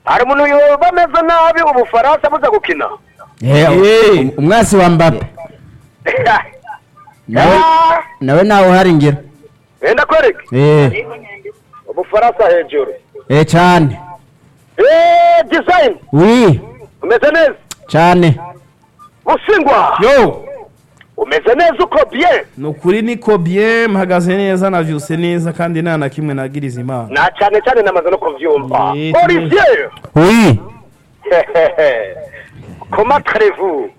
hari umuntu bameze nabi ubufaransa buza gukina Eh, umwasi wa mbappe nawe Ah, nawe nawe uhari ngira wenda kwereke eh ubufaransa hejuru eh cyane Eh, design wi umeze neza cyane busingwa yo umeze neza uko bien ni ukuri niko bien mpagaze neza navyuse neza kandi nta na kimwe nagiriza imana na cyane cyane namaze no kuvyumva Eh, olivier wi comment allez-vous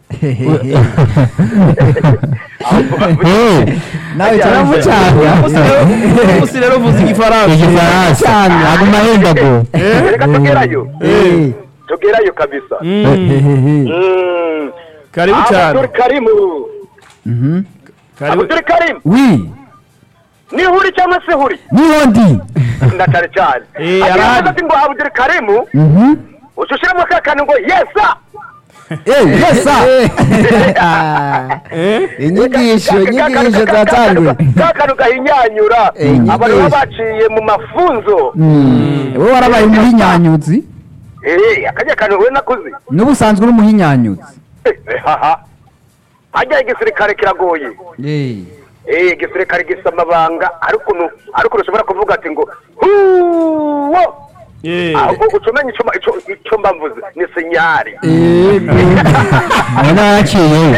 nawe Turamucanga. umunsi rero uvuze igifaransa igifaransa cyane aguma ahendago reka tugerayo eh tugerayo kabisa Mm, Mm. karibu cyane Abdul Karimu karibu Abdul Karim wi ni huri cyangwa se huri niho ndi ndacari cyane Eh, Agira arahari. ati ngo Abdul Karimu Mhm. ushushyiramo ka kantu ngo yesa Eh, yesa Eh? inyigisho inyigisho zatanguye ka kantu gahinyanyura Eh, inyigisho. abantu baba baciye mu mafunzo wowe warabaye umuhinyanyuzi Eh, akajya kantu we nakuzi n'ubusanzwe uri umuhinyanyuzi Eh, haha hajya igisirikare kiragoye Eh. Eh, igisirikare gisa amabanga ariko nu- ariko ushobora kuvuga ati ngo huwo Eh. ahubwo uca umenya icyo icyo- icyo mba mvuze ni sinyari nawe naraciye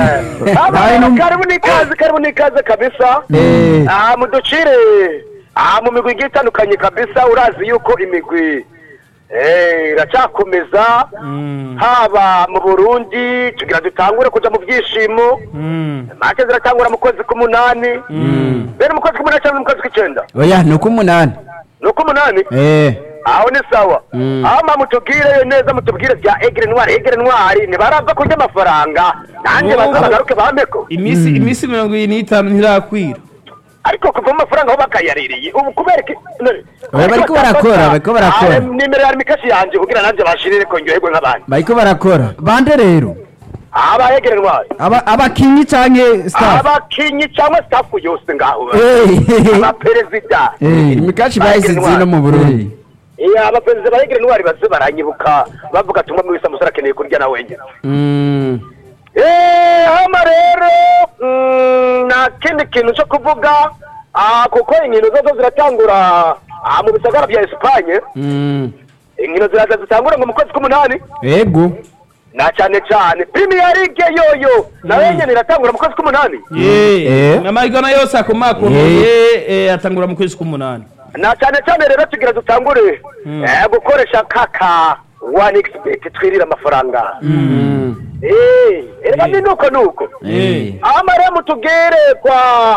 Nawe nu- karibu n'ikaze karibu n'ikaze kabisa Eh. aha muducire aha mu migwi igiye itandukanye kabisa urazi yuko imigwi eh, iracyakomeza Mm, haba mu burundi tugira dutangure kuja mu byishimo mm, make ziratangura mu kwezi k'umunani mm. bene mu kwezi k'umunani cyangwa mu kwezi kw'icyenda oya ni uko umunani ni uk'umunani eh aho ni sawa Mm. aho mba mutubwire neza mutubwire bya egere ntwari egere ntwari ntibarava kurya amafaranga nanjye Oh. baza bagaruke bameko iminsi iminsi mirongo irindwi n'itanu ntirakwira ariko kuva mu mafaranga aho bakayaririye ubu kubera iki none- Oya, bariko barakora, bariko barakora. Ah, nimero ya mikashi yanjye kugira nanjye bashirire ko ndyoherwe nk'abandi bariko barakora bande rero aba egere ntwari Aba- abakinyi canke staff abakinyi cyangwa stafu yose ngaho eh abaperezida Eh. imikashi bahise zino mu burundi iya abaperezida ba egere ntwari baze baranyibuka bavuga ati umwe wese amusore akeneye kurya na wenyine mm Eh, hano rero mm, nta kindi kintu cyo kuvuga ah, kuko inkino zozo ziratangura ah, mu bisagara bya esipanye mm inkino ziraza zitangura ngo mu kwezi k'umunani ego na cyane cyane premier league yoyo nayo nyene iratangura mu kwezi k'umunani Eh. amahiganwa yose akomakomeye eh, atangura mu kwezi k'umunani na cyane cyane rero tugira dutangure eh, gukoresha kaka one xbet twirira amafaranga mm eh erega ni nuko nuko Eh. ama rero mutubwire kwa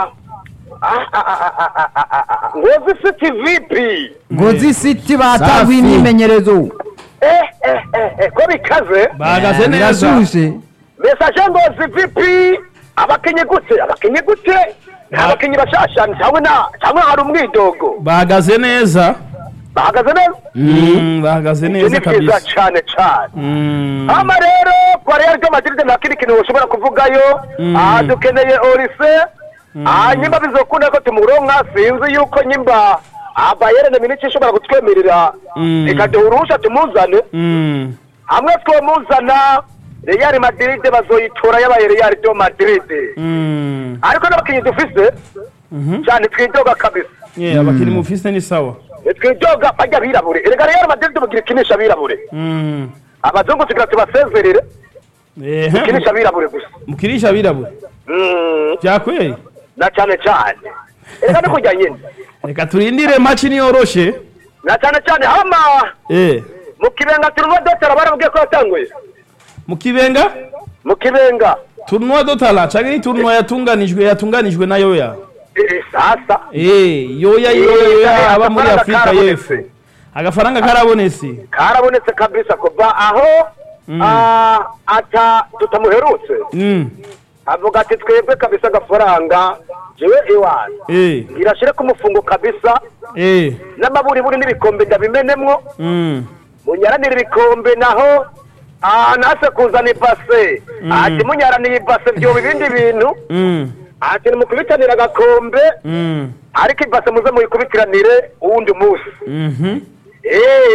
Ah, ah, ah, ah, ah, ah, ah, ah. ngozi city vipi ngozi city batanguye Safi. imyimenyerezo eh eh eh eh ko bikaze bahagaze neza birashushe message ngozi vipi abakinyi gute abakinyi gute abakinyi bashasha cyangwa na cyangwa hari umwidogo bahagaze neza bahagaze neza Mm, bahagaze ibyo neza ni byiza kabisa cyane cyane Mm. hama rero kwa real de madrid nta kindi kintu ushobora kuvugayo Mm. aha dukeneye orise aha nyimba bizokunda ko tumuronka sinzi yuko nyimba abayerene miniki ishobora kutwemerera Mm. ikaduha uruhusha tumuzane Mm. hamwe twomuzana real madrid bazoyitora yabaye real de madrid Mm. ariko n'abakinnyi dufise Mhm. cyane twidoga kabisa Yeah, abakinnyi mufise ni sawa twidoga bajya birabure erega real madrid mugira ikinisha birabure Mm. abazungu tugira tubasezerere Eh, ikinisha birabure gusa mukirisha abirabura Mm. byakweri na cyane cyane reka no kujya nyine reka turindire maci niyoroshe na cyane cyane hama Eh, mu kibenga turuva dotara barabwiye ko yatanguye mu kibenga mu kibenga turunwa dotala canke ni turunwa yatunganijwe yatunganijwe na yoya Eh, sasa Eh, yoya Eh, yoya aba muri agafaranga afurika karabonetse. y'epfo agafaranga karabonetse karabonetse kabisa kuva aho Mm. ah, ata tutamuherutse Mm. avuga ati twebwe kabisa agafaranga jewe iwanyu Eh, ngirashire ku mufungo kabisa eh, n'amaburiburi n'ibikombe ndabimenemwo mm. munyaranire ibikombe naho ah, nase kuzana ibase Mm. ati munyaraniye ibase byoba ibindi bintu Mm. ati nimukubitanire agakombe Mm. ariko ibase muze muyikubitiranire uwundi munsi Mhm. Eh,